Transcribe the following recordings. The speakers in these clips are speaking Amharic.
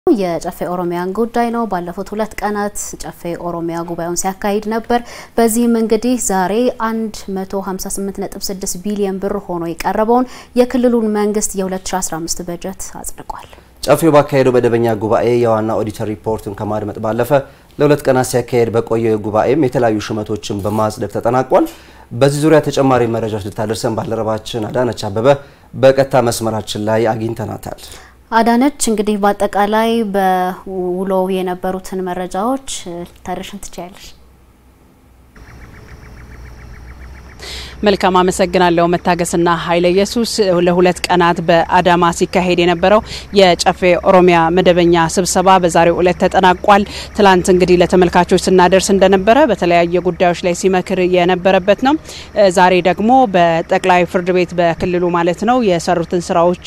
የጨፌ ኦሮሚያን ጉዳይ ነው። ባለፉት ሁለት ቀናት ጨፌ ኦሮሚያ ጉባኤውን ሲያካሂድ ነበር። በዚህም እንግዲህ ዛሬ 158.6 ቢሊዮን ብር ሆኖ የቀረበውን የክልሉን መንግስት የ2015 በጀት አጽድቋል። ጨፌው ባካሄደው መደበኛ ጉባኤ የዋና ኦዲተር ሪፖርቱን ከማድመጥ ባለፈ ለሁለት ቀናት ሲያካሄድ በቆየው ጉባኤም የተለያዩ ሹመቶችን በማጽደቅ ተጠናቋል። በዚህ ዙሪያ ተጨማሪ መረጃዎች ልታደርሰን ባልደረባችን አዳነች አበበ በቀጥታ መስመራችን ላይ አግኝተናታል። አዳነች እንግዲህ በአጠቃላይ በውሎው የነበሩትን መረጃዎች ልታደርሽን ትችያለሽ? መልካም አመሰግናለሁ። መታገስና ኃይለ ኢየሱስ ለሁለት ቀናት በአዳማ ሲካሄድ የነበረው የጨፌ ኦሮሚያ መደበኛ ስብሰባ በዛሬው ዕለት ተጠናቋል። ትላንት እንግዲህ ለተመልካቾች ስናደርስ እንደነበረ በተለያየ ጉዳዮች ላይ ሲመክር የነበረበት ነው። ዛሬ ደግሞ በጠቅላይ ፍርድ ቤት በክልሉ ማለት ነው የሰሩትን ስራዎች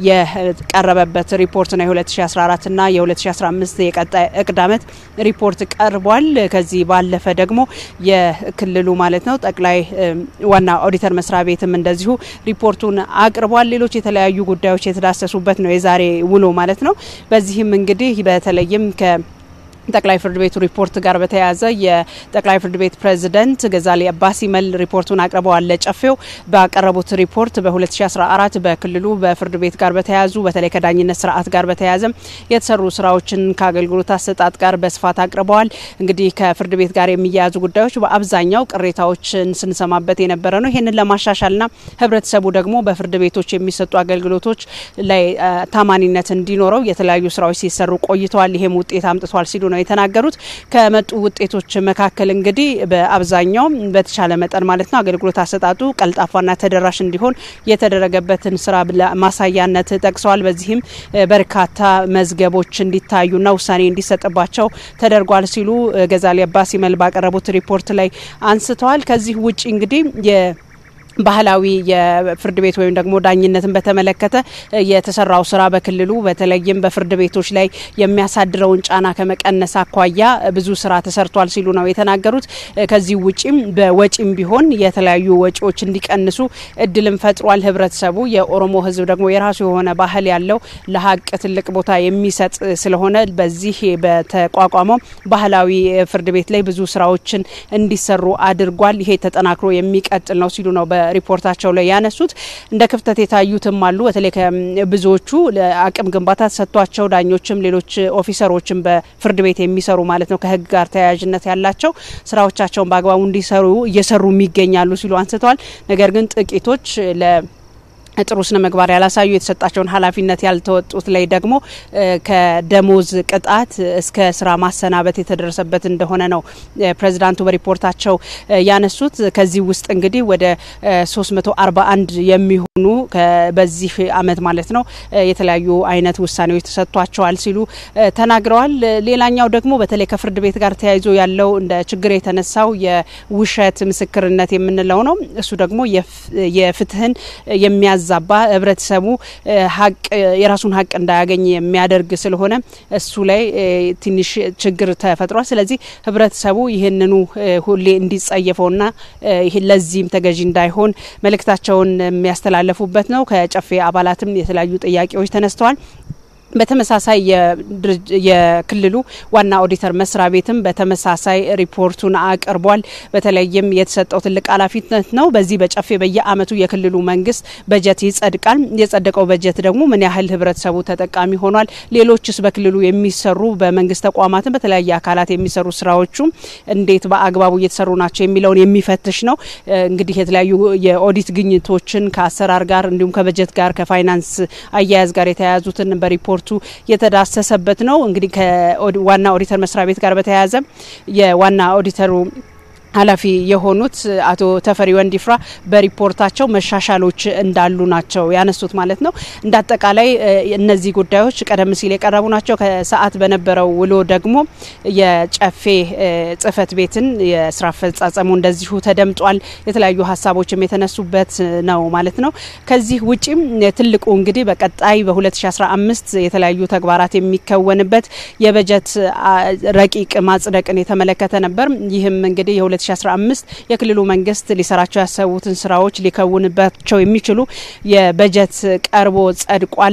የቀረበበት ሪፖርት ነው። የ2014ና የ2015 የቀጣይ እቅድ ዓመት ሪፖርት ቀርቧል። ከዚህ ባለፈ ደግሞ የክልሉ ማለት ነው ጠቅላይ ዋና ኦዲተር መስሪያ ቤትም እንደዚሁ ሪፖርቱን አቅርቧል። ሌሎች የተለያዩ ጉዳዮች የተዳሰሱበት ነው የዛሬ ውሎ ማለት ነው። በዚህም እንግዲህ በተለይም ከ ጠቅላይ ፍርድ ቤቱ ሪፖርት ጋር በተያያዘ የጠቅላይ ፍርድ ቤት ፕሬዝደንት ገዛሌ አባሲመል ሪፖርቱን አቅርበዋል። ለጨፌው ባቀረቡት ሪፖርት በ2014 በክልሉ በፍርድ ቤት ጋር በተያያዙ በተለይ ከዳኝነት ስርዓት ጋር በተያያዘ የተሰሩ ስራዎችን ከአገልግሎት አሰጣጥ ጋር በስፋት አቅርበዋል። እንግዲህ ከፍርድ ቤት ጋር የሚያያዙ ጉዳዮች በአብዛኛው ቅሬታዎችን ስንሰማበት የነበረ ነው። ይህንን ለማሻሻልና ህብረተሰቡ ደግሞ በፍርድ ቤቶች የሚሰጡ አገልግሎቶች ላይ ታማኒነት እንዲኖረው የተለያዩ ስራዎች ሲሰሩ ቆይተዋል። ይሄም ውጤት አምጥቷል ሲሉ ነው የተናገሩት። ከመጡ ውጤቶች መካከል እንግዲህ በአብዛኛው በተቻለ መጠን ማለት ነው አገልግሎት አሰጣጡ ቀልጣፋና ተደራሽ እንዲሆን የተደረገበትን ስራ ማሳያነት ጠቅሰዋል። በዚህም በርካታ መዝገቦች እንዲታዩና ውሳኔ እንዲሰጥባቸው ተደርጓል ሲሉ ገዛሌ አባሲመል ባቀረቡት ሪፖርት ላይ አንስተዋል። ከዚህ ውጭ እንግዲህ ባህላዊ የፍርድ ቤት ወይም ደግሞ ዳኝነትን በተመለከተ የተሰራው ስራ በክልሉ በተለይም በፍርድ ቤቶች ላይ የሚያሳድረውን ጫና ከመቀነስ አኳያ ብዙ ስራ ተሰርቷል ሲሉ ነው የተናገሩት። ከዚህ ውጪም በወጪም ቢሆን የተለያዩ ወጪዎች እንዲቀንሱ እድልም ፈጥሯል። ህብረተሰቡ የኦሮሞ ህዝብ ደግሞ የራሱ የሆነ ባህል ያለው ለሀቅ ትልቅ ቦታ የሚሰጥ ስለሆነ በዚህ በተቋቋመው ባህላዊ ፍርድ ቤት ላይ ብዙ ስራዎችን እንዲሰሩ አድርጓል። ይሄ ተጠናክሮ የሚቀጥል ነው ሲሉ ነው ሪፖርታቸው ላይ ያነሱት እንደ ክፍተት የታዩትም አሉ። በተለይ ብዙዎቹ ለአቅም ግንባታ ተሰጥቷቸው ዳኞችም ሌሎች ኦፊሰሮችም በፍርድ ቤት የሚሰሩ ማለት ነው ከህግ ጋር ተያያዥነት ያላቸው ስራዎቻቸውን በአግባቡ እንዲሰሩ እየሰሩ ይገኛሉ ሲሉ አንስተዋል። ነገር ግን ጥቂቶች ለ ጥሩ ስነ ምግባር ያላሳዩ የተሰጣቸውን ኃላፊነት ያልተወጡት ላይ ደግሞ ከደሞዝ ቅጣት እስከ ስራ ማሰናበት የተደረሰበት እንደሆነ ነው ፕሬዚዳንቱ በሪፖርታቸው ያነሱት። ከዚህ ውስጥ እንግዲህ ወደ 341 የሚሆኑ በዚህ አመት ማለት ነው የተለያዩ አይነት ውሳኔዎች ተሰጥቷቸዋል ሲሉ ተናግረዋል። ሌላኛው ደግሞ በተለይ ከፍርድ ቤት ጋር ተያይዞ ያለው እንደ ችግር የተነሳው የውሸት ምስክርነት የምንለው ነው። እሱ ደግሞ የፍትህን የሚያዝ ዛባ ህብረተሰቡ ሀቅ የራሱን ሀቅ እንዳያገኝ የሚያደርግ ስለሆነ እሱ ላይ ትንሽ ችግር ተፈጥሯል። ስለዚህ ህብረተሰቡ ይህንኑ ሁሌ እንዲጸየፈውና ለዚህም ተገዢ እንዳይሆን መልእክታቸውን የሚያስተላለፉበት ነው። ከጨፌ አባላትም የተለያዩ ጥያቄዎች ተነስተዋል። በተመሳሳይ የክልሉ ዋና ኦዲተር መስሪያ ቤትም በተመሳሳይ ሪፖርቱን አቅርቧል። በተለይም የተሰጠው ትልቅ ኃላፊነት ነው። በዚህ በጨፌ በየአመቱ የክልሉ መንግስት በጀት ይጸድቃል። የጸደቀው በጀት ደግሞ ምን ያህል ህብረተሰቡ ተጠቃሚ ሆኗል፣ ሌሎችስ በክልሉ የሚሰሩ በመንግስት ተቋማትን በተለያየ አካላት የሚሰሩ ስራዎቹ እንዴት በአግባቡ እየተሰሩ ናቸው የሚለውን የሚፈትሽ ነው። እንግዲህ የተለያዩ የኦዲት ግኝቶችን ከአሰራር ጋር እንዲሁም ከበጀት ጋር ከፋይናንስ አያያዝ ጋር የተያያዙትን በሪፖርቱ የተዳሰሰበት ነው። እንግዲህ ከዋና ኦዲተር መስሪያ ቤት ጋር በተያያዘ የዋና ኦዲተሩ ኃላፊ የሆኑት አቶ ተፈሪ ወንዲፍራ በሪፖርታቸው መሻሻሎች እንዳሉ ናቸው ያነሱት ማለት ነው። እንደ አጠቃላይ እነዚህ ጉዳዮች ቀደም ሲል የቀረቡ ናቸው። ከሰዓት በነበረው ውሎ ደግሞ የጨፌ ጽህፈት ቤትን የስራ አፈጻጸሙ እንደዚሁ ተደምጧል። የተለያዩ ሀሳቦችም የተነሱበት ነው ማለት ነው። ከዚህ ውጪም ትልቁ እንግዲህ በቀጣይ በ2015 የተለያዩ ተግባራት የሚከወንበት የበጀት ረቂቅ ማጽደቅን የተመለከተ ነበር። ይህም እንግዲህ በ2015 የክልሉ መንግስት ሊሰራቸው ያሰቡትን ስራዎች ሊከውንባቸው የሚችሉ የበጀት ቀርቦ ጸድቋል።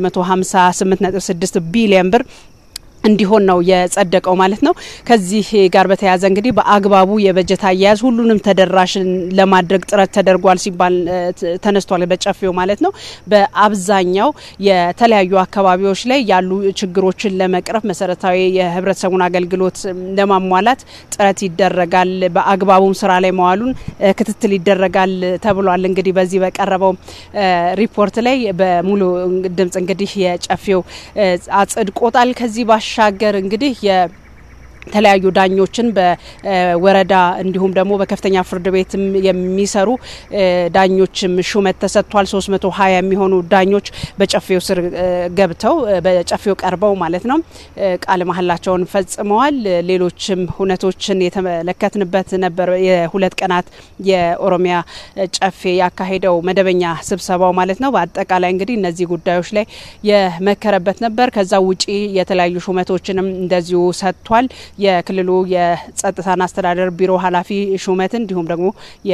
158.6 ቢሊዮን ብር እንዲሆን ነው የጸደቀው ማለት ነው። ከዚህ ጋር በተያያዘ እንግዲህ በአግባቡ የበጀት አያያዝ ሁሉንም ተደራሽ ለማድረግ ጥረት ተደርጓል ሲባል ተነስቷል። በጨፌው ማለት ነው። በአብዛኛው የተለያዩ አካባቢዎች ላይ ያሉ ችግሮችን ለመቅረፍ መሰረታዊ የህብረተሰቡን አገልግሎት ለማሟላት ጥረት ይደረጋል። በአግባቡም ስራ ላይ መዋሉን ክትትል ይደረጋል ተብሏል። እንግዲህ በዚህ በቀረበው ሪፖርት ላይ በሙሉ ድምጽ እንግዲህ የጨፌው አጽድቆታል። ከዚህ ባሻገር እንግዲህ የተለያዩ ዳኞችን በወረዳ እንዲሁም ደግሞ በከፍተኛ ፍርድ ቤትም የሚሰሩ ዳኞችም ሹመት ተሰጥቷል። 320 የሚሆኑ ዳኞች በጨፌው ስር ገብተው በጨፌው ቀርበው ማለት ነው ቃለ መሀላቸውን ፈጽመዋል። ሌሎችም ሁነቶችን የተመለከትንበት ነበር። የሁለት ቀናት የኦሮሚያ ጨፌ ያካሄደው መደበኛ ስብሰባው ማለት ነው። በአጠቃላይ እንግዲህ እነዚህ ጉዳዮች ላይ የመከረበት ነበር። ከዛ ውጪ የተለያዩ ሹመቶችንም እንደዚሁ ሰጥቷል። የክልሉ የጸጥታና አስተዳደር ቢሮ ኃላፊ ሹመት እንዲሁም ደግሞ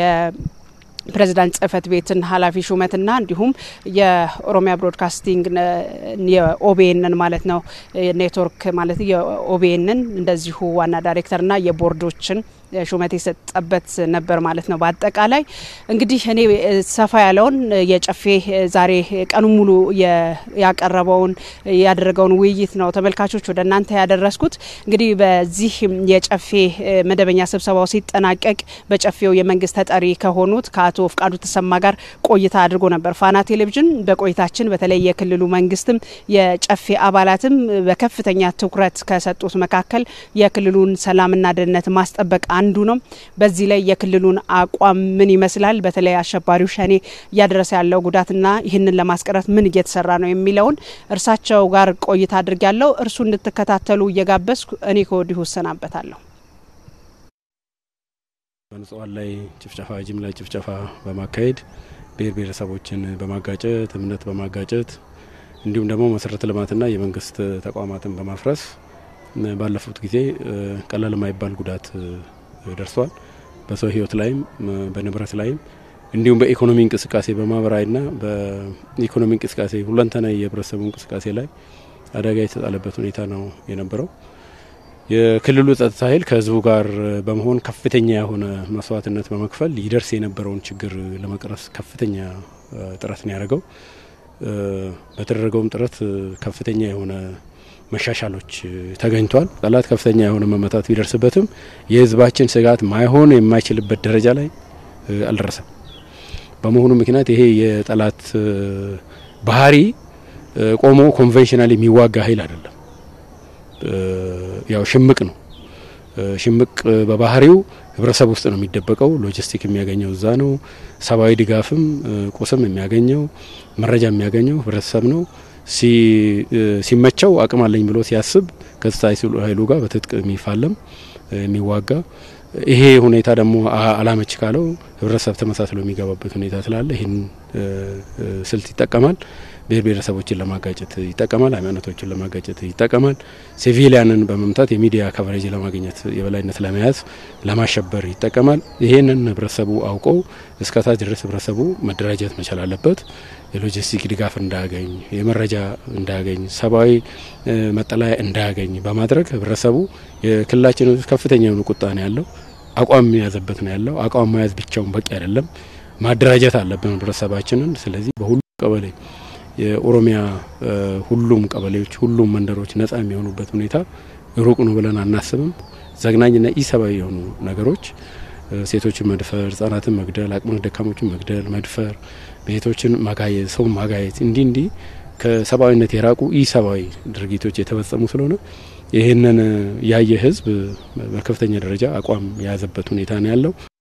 ፕሬዚዳንት ጽህፈት ቤትን ኃላፊ ሹመትና እንዲሁም የኦሮሚያ ብሮድካስቲንግ የኦቤንን ማለት ነው ኔትወርክ ማለት የኦቤንን እንደዚሁ ዋና ዳይሬክተርና የቦርዶችን ሹመት የሰጠበት ነበር ማለት ነው። በአጠቃላይ እንግዲህ እኔ ሰፋ ያለውን የጨፌ ዛሬ ቀኑ ሙሉ ያቀረበውን ያደረገውን ውይይት ነው ተመልካቾች ወደ እናንተ ያደረስኩት። እንግዲህ በዚህ የጨፌ መደበኛ ስብሰባው ሲጠናቀቅ በጨፌው የመንግስት ተጠሪ ከሆኑት ከአቶ ፍቃዱ ተሰማ ጋር ቆይታ አድርጎ ነበር ፋና ቴሌቪዥን። በቆይታችን በተለይ የክልሉ መንግስትም የጨፌ አባላትም በከፍተኛ ትኩረት ከሰጡት መካከል የክልሉን ሰላምና ደህንነት ማስጠበቅ አንዱ ነው። በዚህ ላይ የክልሉን አቋም ምን ይመስላል፣ በተለይ አሸባሪው ሸኔ እያደረሰ ያለው ጉዳትና ይህንን ለማስቀረት ምን እየተሰራ ነው የሚለውን እርሳቸው ጋር ቆይታ አድርግ ያለው እርሱ እንድትከታተሉ እየጋበዝኩ እኔ ከወዲሁ እሰናበታለሁ። በንጹሃን ላይ ጭፍጨፋ፣ ጅምላ ጭፍጨፋ በማካሄድ ብሔር ብሔረሰቦችን በማጋጨት እምነት በማጋጨት እንዲሁም ደግሞ መሰረተ ልማትና የመንግስት ተቋማትን በማፍረስ ባለፉት ጊዜ ቀላል የማይባል ጉዳት ደርሷል። በሰው ህይወት ላይም በንብረት ላይም እንዲሁም በኢኮኖሚ እንቅስቃሴ በማህበራዊና በኢኮኖሚ እንቅስቃሴ ሁለንተናዊ የህብረተሰቡ እንቅስቃሴ ላይ አደጋ የተጣለበት ሁኔታ ነው የነበረው። የክልሉ ጸጥታ ኃይል ከህዝቡ ጋር በመሆን ከፍተኛ የሆነ መስዋዕትነት በመክፈል ይደርስ የነበረውን ችግር ለመቅረፍ ከፍተኛ ጥረት ነው ያደረገው። በተደረገውም ጥረት ከፍተኛ የሆነ መሻሻሎች ተገኝቷል። ጠላት ከፍተኛ የሆነ መመታት ቢደርስበትም የህዝባችን ስጋት ማይሆን የማይችልበት ደረጃ ላይ አልደረሰም። በመሆኑ ምክንያት ይሄ የጠላት ባህሪ ቆሞ ኮንቬንሽናል የሚዋጋ ኃይል አይደለም። ያው ሽምቅ ነው። ሽምቅ በባህሪው ህብረተሰብ ውስጥ ነው የሚደበቀው። ሎጂስቲክ የሚያገኘው እዛ ነው። ሰብአዊ ድጋፍም ቁስም የሚያገኘው መረጃ የሚያገኘው ህብረተሰብ ነው። ሲመቸው አቅም አለኝ ብሎ ሲያስብ ከጸጥታ ኃይሉ ጋር በትጥቅ የሚፋለም የሚዋጋ ይሄ ሁኔታ ደግሞ አላመች ካለው ህብረተሰብ ተመሳስሎ የሚገባበት ሁኔታ ስላለ ይህን ስልት ይጠቀማል። ብሔር ብሔረሰቦችን ለማጋጨት ይጠቀማል። ሃይማኖቶችን ለማጋጨት ይጠቀማል። ሲቪሊያንን በመምታት የሚዲያ ከቨሬጅ ለማግኘት የበላይነት ለመያዝ ለማሸበር ይጠቀማል። ይህንን ህብረተሰቡ አውቀው እስከታች ድረስ ህብረተሰቡ መደራጀት መቻል አለበት። የሎጂስቲክ ድጋፍ እንዳያገኝ፣ የመረጃ እንዳያገኝ፣ ሰብአዊ መጠለያ እንዳያገኝ በማድረግ ህብረተሰቡ የክልላችን ውስጥ ከፍተኛ የሆኑ ቁጣ ነው ያለው። አቋም የያዘበት ነው ያለው። አቋም መያዝ ብቻውን በቂ አይደለም። ማደራጀት አለብን ህብረተሰባችንን። ስለዚህ በሁሉም ቀበሌ የኦሮሚያ ሁሉም ቀበሌዎች ሁሉም መንደሮች ነጻ የሚሆኑበት ሁኔታ ሩቅ ነው ብለን አናስብም። ዘግናኝና ኢሰብአዊ የሆኑ ነገሮች ሴቶችን መድፈር፣ ህጻናትን መግደል፣ አቅመ ደካሞችን መግደል፣ መድፈር፣ ቤቶችን ማጋየት፣ ሰው ማጋየት እንዲህ እንዲህ ከሰብአዊነት የራቁ ኢሰብአዊ ድርጊቶች የተፈጸሙ ስለሆነ ይህንን ያየ ህዝብ በከፍተኛ ደረጃ አቋም የያዘበት ሁኔታ ነው ያለው።